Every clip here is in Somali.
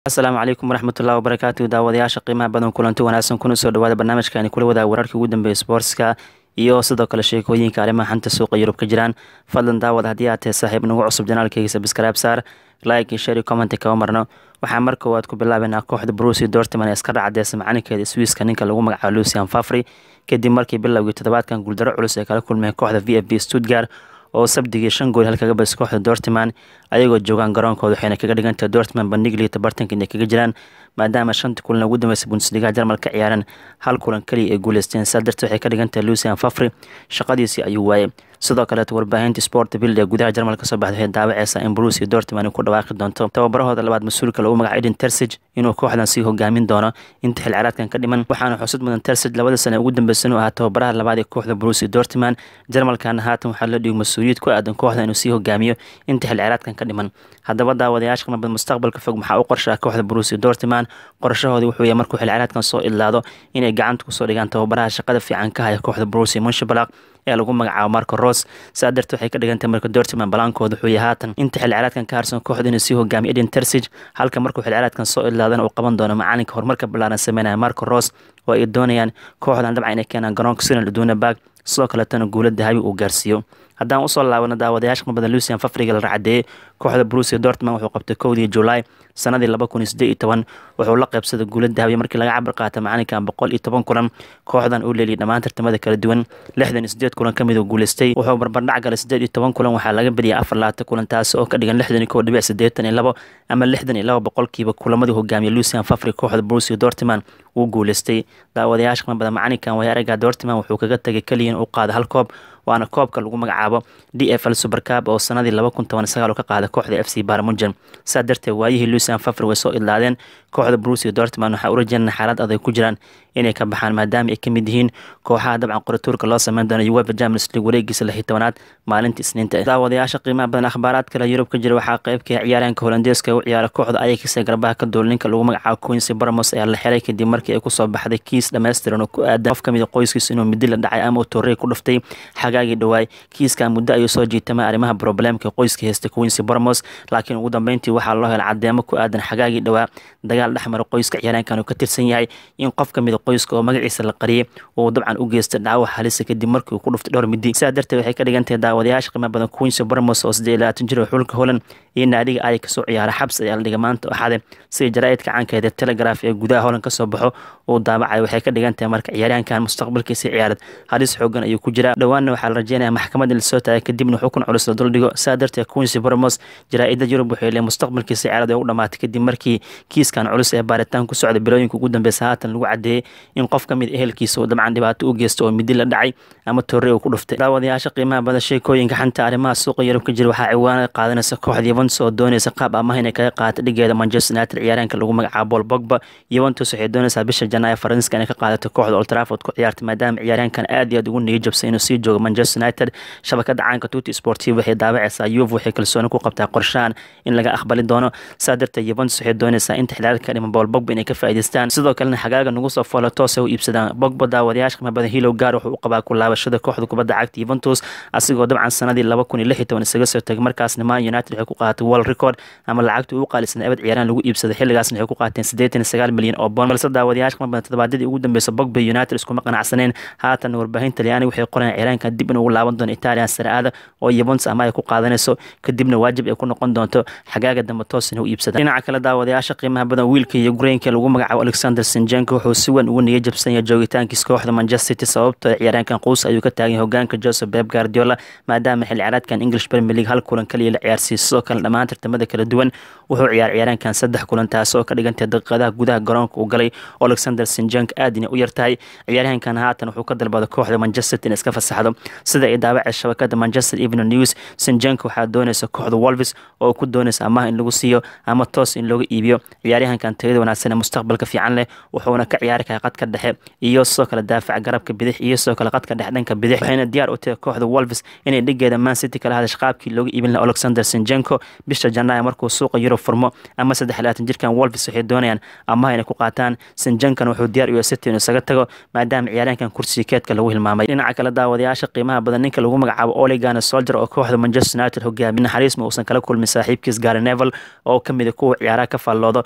asalaamu calaykum waraxmatullahi wabarakaatu daawadayaasha qiimaha badan kulanti wanaagsan kuna soo dhawaada barnaamijkaani kula wadaag wararkii ugu dambeeyay sportska iyo sidoo kale sheekooyinka arrimaha xanta suuqa yurub ka jiraan fadlan daawad haddii aad tahay saaxiib nagu cusub janaalkayga sabscribe saar like iyo share comment kama marno waxaa mar koowaad ku bilaabeynaa kooxda bruce dortmund ee iska dhacdeysa macalinkeeda swiiska ninka lagu magacaabo lucian fafri kadib markii bilowgii toddobaadkan guuldaro culus ay kala kulmeen kooxda v f b stuttgart oo sabdigii shan gool halkaga badisay kooxda dortmund ayagoo joogaan garoonkooda waxayna kaga dhigantahay dortmund bandhiglii tabartanka inay kaga jiraan maadaama shanta kulan ugu dambeysay bundesliga jarmal ka ciyaareen hal kulan keliya ay guuleysteen saa darteed waxay ka dhigantahay lucian fafri shaqadiisii ayuu waayay sidoo kaleeto warbaahinta sport bild ee gudaha jarmal kasoo baxday waxay daawaceysaa in bruce iyo dortmund ay ku dhawaaqi doonto tababarahooda labaad mas-uulka lagu magaca eden tersig inuu kooxdan sii hogaamin doono inta xil ciraadkan ka dhiman waxaana xusud mudan tersig labada sane ugu dambeysa inuu ahaa tababaraha labaad ee kooxda bruce iyo dortmund jarmalkana haatan waxaa la dhigo mas-uuliyad ku aadan kooxda inuu sii hogaamiyo inta xil ciraadkan ka dhiman haddaba daawadayaasha qimabad mustaqbalka fog maxaa u qorshaa kooxda bruce iyo dortmund qorshahoodii wuxuu yahay markuu xil ciraadkan soo idlaado inay gacanta kusoo dhigaan tababaraha shaqada fiican ka haya kooxda bruce iyo munshabalaq ee lagu magacaabo marco ros saa darteed waxay ka dhigantahay marka dortmund balaankooda wuxuu yahay haatan inta xil ciraadkan ka harsan kooxda inuu sii hogaamiyo eden tersig halka markuu xil ciraadkan soo idlaadana uu qaban doono macalinka horumarka ballaaran sameynaya marco ros oo ay doonayaan kooxdan dabcan inay keenaan garoonka sinan aduunabag sidoo kaleetana guula dahabi uu gaarsiiyo haddaan usoo laabano daawadayaasha ka badan lucian fafriga la racadeeyey kooxda bruce dortmund wuxuu qabtay kowdii julaay sanadii laba kun iyo siddeed iyo toban wuxuu la qaybsaday guula dahabiya markii laga cabir qaata macalinkan boqol iyo toban kulan kooxdan uu leeliyay dhammaan tartamada kala duwan lixdan iyo siddeed kulan ka mid uu guuleystay wuxuu barbardhac galay siddeed iyo toban kulan waxaa laga bediyay afar labaatan kulan taasi oo ka dhigan lixdan iyo kow dhibic siddeetan iyo labo ama lixdan iyo labo boqolkiiba kulamadii hogaamiyay lucian fafri kooxda bruce dortmund uu guuleystay daawadayaasha qima badan macalinkan way aragaa dortmund wuxuu kaga tagay keliya in uu qaado hal koob waana koobka lagu magacaabo d f l supercab oo sanadii laba kun toban sagaal ka qaada kooxda f c barmunjan saa darteed waayihii lucian fafri way soo idlaadeen kooxda bruce iyo dortmund waxaa u rajeynana xaalad adag ku jiraan inay ka baxaan maadaama ay ka mid yihiin kooxaha dabcan qoratuurka loo sameyn doono uefa champions league wareegiisa lix iyo tobanaad maalinta isniinta daawadayaasha qiimaha badan akhbaaraad kale yurub ka jira waxaa qeybka ciyaaryahanka holandeeska u ciyaara kooxda ayakisa garbaha ka duul ninka lagu magacaabo quincy barmos ayaa la xiray kadib markii ay kusoo baxday kiis dhammaystiran oo ku aadan qof kamid a qoyskiisa inuu midi la dhacay ama uu torrey ku dhuftay xagaagii dhawaay kiiskan muddo ayuu soo jiitamay arrimaha problemka qoyska heystay quincy barmos laakiin ugu dambeyntii waxaa loo helay cadeemo ku aadan xagaagii dhawaa dagaal dhexmara qoyska ciyaaryahankan uu ka tirsan yahay in qof kamid a qoyska oo magaciisa la qariyay uu dabcan u geystay dhaawac halisa kadib markii uu ku dhuftay dhowr midi sidaa darteed waxay ka dhigan tahay daawadayaasha qiimo badan quincy barmos oo siddeed iyo labaatan jir oo xulka holand iyo naadiga ay kasoo ciyaara xabs ayaa la dhigay maanta axade sida jaraa'idka caankeeda telegraf ee gudaha holand kasoo baxo uu daabacay waxay ka dhigan tahay marka ciyaaryahankan mustaqbalkiisa ciyaarad halis xoogan ayuu ku jiraa dhowaanna waxaa la rajeynaya maxkamad in lasoo taagay kadibna xukun culus la duldhigo saa darteed quincy barmos jaraa'ida yurub waxay leeyihin mustaqbalkiisa ciyaarad ay u dhamaatay kadib markii kiiskan culus ee baaritaan ku socda bilooyinka ugu dambeysa haatan lagu cadeeyey in qof ka mid ehelkiisa uu dabcan dhibaato u geysto oo midi la dhacay ama torre uu ku dhuftay daawadayaasha qiimaha badan sheekooyinka xanta arrimaha suuqa yurub ka jira waxaa ciwaanada qaadanaysa kooxda yuventus oo doonaysa qaab amaha inay kaga qaata dhigeeda manchester united ciyaaryahanka lagu magacaabo paul bogba yuventus waxay doonaysaa bisha janaayo faransiiska inay ka qaadato kooxda old trafford ku ciyaartay maadaama ciyaaryahankan aad iyo aad ugu niyajabsay inuu sii joogo manchester united shabakada caanka tuti sportiv waxay daawacaysaa yuve waxay kalsooni ku qabtaa qorshahan in laga aqbali doono saa darteed yuventus waxay doonaysaa inta xilaalka ka dhiman paul bogba inay ka faa'iidaystaan sidoo kalena xagaaga nagu soo foolo toos ay u iibsadaan bogba daawadayaasha qiimo badan hilow gaar wuxuu u qabaa ku laabashada kooxda kubadda cagta yuventus asigoo dabcan sanadii laba kun iyo lix iyo toban isaga soo tegay markaasna man united waxay ku qaadatay world record ama lacagtii ugu qaalisan abad ciyaaraan lagu iibsaday xilligaasna waxay ku qaateen siddeetan iyo sagaal milyan oo bond balse daawadayaasha qiimo badan toddobaadadii ugu dambeysa bogba united iskuma qanacsaneen haatan warbaahin talyaani waxay qorayaan ciyaaraankan dib in ugu laaban doono italian saraada oo yuventus ama ay ku qaadanayso kadibna waajib ay ku noqon doonto xagaaga dambe toosina u iibsada dhinaca kale daawadayaasha qiimaha badan wiilka iyo greenka lagu magacaabo alexander sinjenko wuxuu si weyn ugu niya jabsan yahay joogitaankiisa kooxda manchester city sababtoo ciyaaryaankan quus ayuu ka taagan yahay hogaanka joseph beb guardiola maadaama xil ciyaareedkan english premier league hal kulan kaliya la ciyaarsiiyey sidoo kale dhammaan tartamada kala duwan wuxuu ciyaar ciyaaryaankan saddex kulan taas oo ka dhigantay daqiiqadaha gudaha garoonka uu galay alexander sinjenko aad inay u yartahay ciyaaryahankan haatan wuxuu ka dalbaday kooxda manchester city in iska fasaxdo sida ay daawacay shabakada manchester evening news sinjenko waxaa doonaysa kooxda wolves oo ku doonaysa amaha in lagu siiyo ama toos in looga iibiyo ciyaaryahankan tayada wanaagsan ee mustaqbalka fiican leh wuxuuna ka ciyaari karaa qadka dhexe iyo sidoo kale daafaca garabka bidix iyo sidoo kale qadka dhexe dhanka bidix waxayna diyaar u tahay kooxda wolves inay dhigeeda man city kala hadash qaabkii looga iibin laha alexander sinjenko bisha janaayo markuu suuqa yurub furmo ama saddex labaatan jirkan wolves waxay doonayaan amaha inay ku qaataan sinjenkan wuxuu diyaar u yahay city inuu isaga tago maadaama ciyaaryahankan kursiga keedka lagu hilmaamay dhinaca kale daawadayaasha qiimaha badan ninka lagu magacaabo oligana soldier oo kooxda manchester united hogaamiye naxariis ma uusan kala kulmin saaxiibkiis gary nevel oo kamid a kuwa ciyaaraha ka faalloodo ole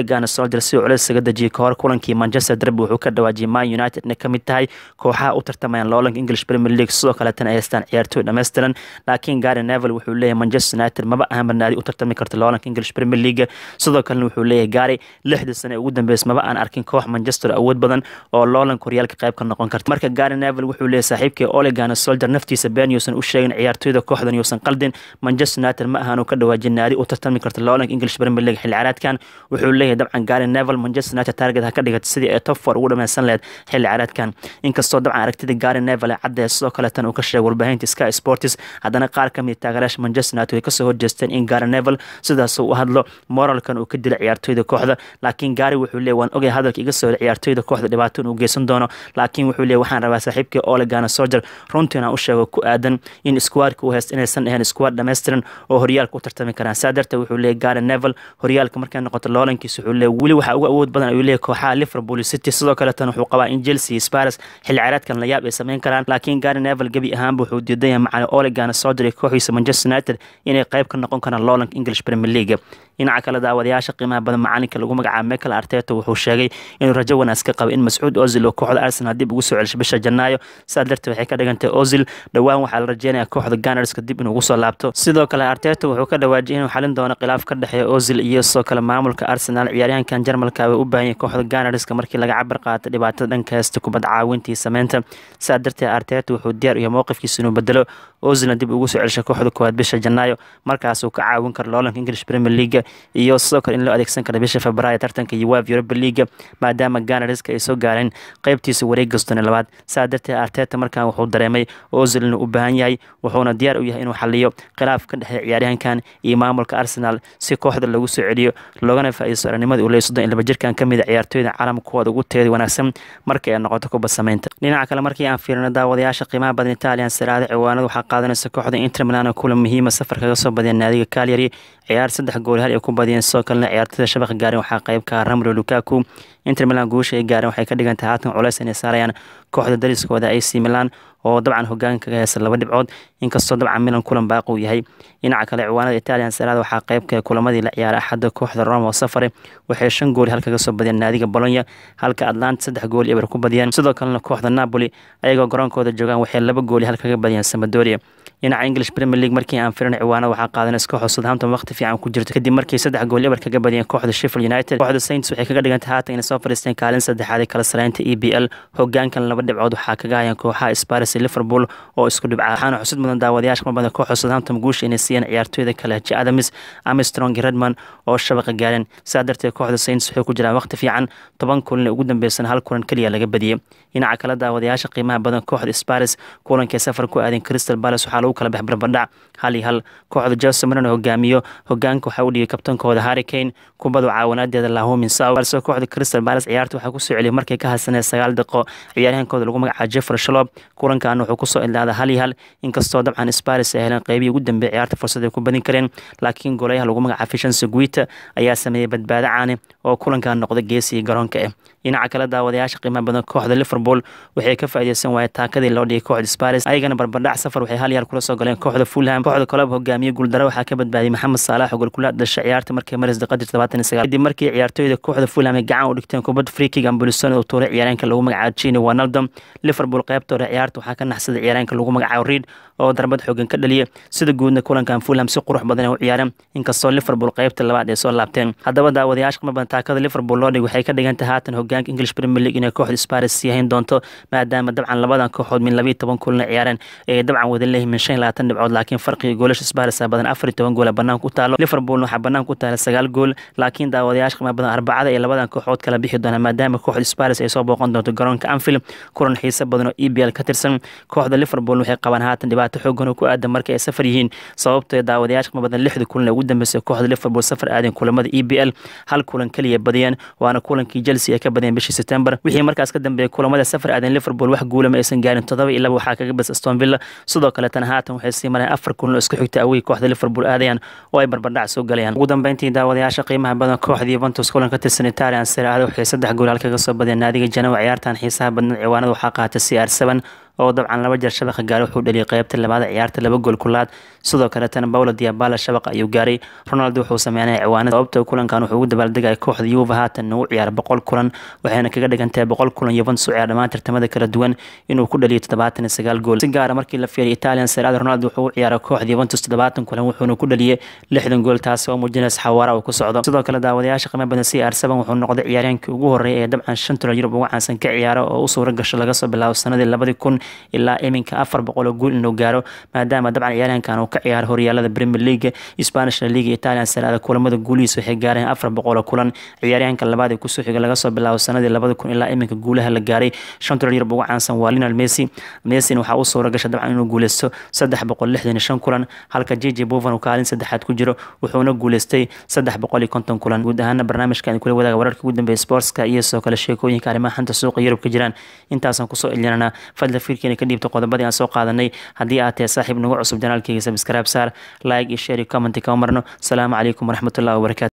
Ole Gunnar Solskjaer si uu culays isaga dejiyay kahor kulankii Manchester Derby wuxuu ka dhawaajiyay Man United inay ka mid tahay kooxaha u tartamayaan loolanka English Premier League sidoo kaleetana ay haystaan ciyaartooy dhammaystiran laakiin Gary Neville wuxuu leeyahay Manchester United maba ahanba naadi u tartami karta loolanka English Premier League sidoo kalena wuxuu leeyahay Gary lixdii sane ugu dambeysay maba aan arkin koox Manchester awood badan oo loolanka horyaalka qayb ka noqon karta marka Gary Neville wuxuu leeyahay saaxiibkii Ole Gunnar Solskjaer naftiisa been yuusan u sheegin ciyaartooyda kooxdan yuusan qaldin Manchester United ma ahan uu ka dhawaajin naadi u tartami karta loolanka English Premier League xilli ciyaareedkan wuxuu leeyahay dabcan Gary Neville Manchester United target ha ka dhigato sidii ay top 4 ugu dhameysan lahayd xilli ciyaareedkan inkastoo dabcan aragtida Gary Neville caddeey sidoo kale tan uu ka sheegay warbaahinta Sky Sports haddana qaar ka mid taageerayaasha Manchester United way kasoo horjeesteen in Gary Neville sidaas uu u hadlo moralkan uu ka dilo ciyaartooyda kooxda laakiin Gary wuxuu leeyahay waan ogay hadalka iga soo ciyaartooyda kooxda dhibaato uu geysan doono laakiin wuxuu leeyahay waxaan rabaa saaxiibkii Ole Gunnar Solskjaer runtii inaan u sheego ku aadan in squadka uu haysto inaysan ahayn squad dhammaystiran oo horyaalka u tartami karaan saa darteed wuxuu leeyahay Gary Neville horyaalka markay noqoto loolankiisa wuxuu leeyahay weli waxaa uga awood badan ayuu leeyahay kooxaha Liverpool City sidoo kale tan wuxuu qabaa in Chelsea Spurs xilli ciyaareedkan la yaab ay sameyn karaan laakiin Gary Neville gabi ahaanba wuxuu diidan yahay macallin Ole Gunnar Solskjaer iyo kooxiisa Manchester United inay qayb ka noqon karaan loolanka English Premier League dhinaca kale daawadayaasha qiimaha badan macalinka lagu magacaabo Mikel Arteta wuxuu sheegay inuu rajo wanaagsan ka qabo in Mas'uud Ozil oo kooxda Arsenal dib ugu soo celisho bisha Janaayo sidaa darteed waxay ka dhigantay Ozil dhowaan waxaa la rajeynayaa kooxda Gunners dib inuu ugu soo laabto sidoo kale Arteta wuxuu ka dhawaajiyay inuu xalin doono khilaaf ka dhexeeya Ozil iyo sidoo kale maamulka Arsenal ciyaaryahankan Jarmalka way u baahan yihiin kooxda Gunners markii laga cabar qaato dhibaatada dhanka heesta kubad caawintii sameynta sidaa darteed Arteta wuxuu diyaar u yahay mowqifkiisa inuu bedelo Ozilna dib ugu soo celisho kooxda koowaad bisha Janaayo markaas uu ka caawin karo loolanka English Premier League iyo sidoo kale in loo adeegsan karo bisha Febraayo tartanka UEFA Europa League maadaama Gunners ay soo gaareen qaybtiisa wareegga soddon labaad saa darteed Arteta markaan wuxuu dareemay Ozil inuu u baahan yahay wuxuuna diyaar u yahay inuu xaliyo khilaaf ka dhexeeya ciyaaryahankan iyo maamulka Arsenal si kooxda lagu soo celiyo loogana faa'iideysto aragnimadii uu leeyahay soddon iyo laba jirkan ka mid ah ciyaartooyda caalamka kuwooda ugu teeda wanaagsan markay ay noqoto kubad samaynta dhinaca kale markii aan fiirino daawadayaasha qiimaha badan Italian Serie A ciwaanada waxaa qaadanaysa kooxda Inter Milan oo kulan muhiima safar kaga soo badiyay naadiga Cagliari ciyaar saddex gool hal ay ku badiyeen sidoo kalena ciyaartoyda shabaqa gaareen waxaa qayb ka ah Romelu Lukaku Inter Milan guusha ay gaareen waxay ka dhigan tahay haatan culays inay saarayaan kooxda dariskooda AC Milan oo dabcan hogaanka kaga haysa laba dhibcood inkastoo dabcan Milan kulan baaqi uu yahay dhinaca kale ciwaanada Italian Serie A waxaa qayb ka kulamadii la ciyaaray axadda kooxda Roma oo safare waxay shan gool hal kaga soo badiyeen naadiga Bologna halka Atlanta saddex gool eber ku badiyeen sidoo kalena kooxda Napoli ayagoo garoonkooda joogaan waxay laba gool hal kaga badiyeen Sampdoria dhinaca English Premier League markii aan firin ciwaanada waxaa qaadanaysa kooxda Southampton waqti fiican ku jirto kadib markii saddex gool eber kaga badiyeen kooxda Sheffield United kooxda Saints waxay kaga dhigan tahay haatan inay soo fadhiisteen kaalin saddexaad ee kala sareynta EPL hogaankan laba dhibcood waxaa kaga hayaan kooxaha Spurs iyo Liverpool oo isku dhibca waxaana xusid mudan daawadayaasha kuma badan kooxda Southampton guusha inay siiyeen ciyaartooyda kale H Adams Armstrong Redman oo shabaqa gaareen sidaa darteed kooxda Saints waxay ku jiraan waqti fiican toban kulan ugu dambeysana hal kulan kaliya laga badiyay dhinaca kale daawadayaasha qiimaha badan kooxda Spurs kulankii safar ku aadeen Crystal Palace waxaa lagu kala bax barbardhac hal iyo hal kooxda Jose Mourinho hogaamiyo hogaanka waxaa u dhigay kabtankooda Harry Kane kubada caawinaadeeda Lahomin Saw balse kooxda Crystal Palace ciyaarta waxaa ku soo celiyay markay ka hadsaneen sagaal daqiiqo ciyaaryahankooda lagu magacaabo Jeffrey Schlupp kulankan wuxuu ku soo ilaaday hal iyo hal inkastoo dabcan Spurs ay heleen qaybihii ugu dambeeyay ciyaarta fursad ay ku badin kareen laakiin goolayaha lagu magacaabo Vincent Guita ayaa sameeyay badbaado caani oo kulankan noqday geesiga garoonka ah dhinaca kale daawadayaasha qiimaha badan kooxda Liverpool waxay ka faa'iideysan waayeen taakadii loo dhigay kooxda Spurs ayagana barbardhac safar waxay hal yaar kula soo galeen kooxda Fulham kooxda kale hogaamiye guuldaro waxaa ka badbaadiyay Mohamed Salah oo gool kula dhashay ciyaarta markay maris daqiiqadii 79 kadib markii ciyaartooyda kooxda Fulham ay gacan u dhigteen kubad free kick ambulisano oo tuuray ciyaaryahanka lagu magacaabo Gini Wijnaldum Liverpool qaybtooda ciyaarta waxaa ka naxsaday ciyaaryahanka lagu magacaabo Reed oo darbad xoogan ka dhaliyay sida guudna kulankan Fulham si qurux badan ay u ciyaareen inkastoo Liverpool qaybta labaad ay soo laabteen haddaba daawadayaasha qiimo badan taakada Liverpool loo dhigay waxay ka dhigan tahay haatan hogaanka English Premier League inay kooxda Spurs sii hayn doonto maadaama dabcan labadan kooxood min 12 kulan ciyaareen ay dabcan wada leeyihiin min 25 dhibcood laakiin farqiga goolasha Spurs badan 14 gool banaanka u taalo Liverpool waxa banaanka u taala 9 gool laakiin daawadayaasha qiimo badan arbacada ee labadan kooxood kala bixi doona maadaama kooxda Spurs ay soo booqan doonto garoonka Anfield kulan xiiso badan oo EPL ka tirsan kooxda Liverpool waxay qabaan haatan dhibaato xooggan oo ku aadan markay ay safar yihiin sababtoo daawadayaasha qiimo badan lixda kulan ee ugu dambeysay kooxda Liverpool safar aadeen kulamada EPL hal kulan kaliya badiyeen waana kulankii Chelsea ay ka badiyeen bishii September wixii markaas ka dambeeyay kulamada safar aadeen Liverpool wax guula ma aysan gaarin todoba iyo laba waxaa kaga bas Aston Villa sidoo kale tan haatan waxay sii mareen afar kulan oo isku xigta away kooxda Liverpool aadayaan oo ay barbardhac soo galayaan ugu dambeyntii daawadayaasha qiimaha badan kooxda Juventus kulan ka tirsan Italian Serie A waxay saddex gool halkaga soo badiyeen naadiga Genoa ciyaartan xiisaha badan ciwaanada waxaa qaatay CR7 oo dabcan laba jeer shabaqa gaaray wuxuu dhaliyay qeybta labaad ciyaarta laba gool kulaad sidoo kaletana paulo diabala shabaqa ayuu gaaray ronaldo wuxuu sameynaya ciwaanada sababta kulankan wuxuu ugu dabaaldegaya kooxda yuva haatan ugu ciyaara boqol kulan waxayna kaga dhigantahay boqol kulan yuventus u ciyaar dhammaan tartamada kala duwan inuu ku dhaliyo toddobaatan iyo sagaal gool si gaara markii la fiiriyo italian serada ronaldo wuxuu u ciyaaray kooxda yuventus toddobaatan kulan wuxuuna ku dhaliyay lixdan gool taasi oo muujinaysa xawaara uu ku socdo sidoo kale daawadayaasha qiimo badan c r seven wuxuu noqday ciyaaryahankii ugu horreeyay ee dabcan shan tulan yurub ugu caansan ka ciyaara oo u suura gasho laga soo bilaabo sanadii labadii kun ilaa iminka afar boqol oo guul inuu gaaro maadaama dabcan ciyaaryahankan uu ka ciyaaro horyaalada premier league spanish la liga italian serada kulamada guulihiisa waxay gaareen afar boqol oo kulan ciyaaryahanka labaad ee kusoo xiga laga soo bilaabo sanadii labadi kun ilaa iminka guulaha la gaaray shan tulan yurub ugu caansan waa linal messi messin waxaa u suura gasha dabcan inuu guuleysto saddex boqol lixdan iyo shan kulan halka jj bovan uu kaalin saddexaad ku jiro wuxuuna guuleystay saddex boqol iyo konton kulan guud ahaana barnaamijkan kula wadaaga wararka ugu dambeeya sportska iyo sidoo kale sheekooyinka arrimaha xanta suuqa yurub ka jiraan intaasaan kusoo ilinana fadla fiirkeena ka dhiibta qodobadii aan soo qaadanay haddii aad tahay saaxiib nagu cusub janaalkeyga sabskraib saar like iyo share iyo comment kama marno asalaamu calaykum waraxmatullahi wabarakatu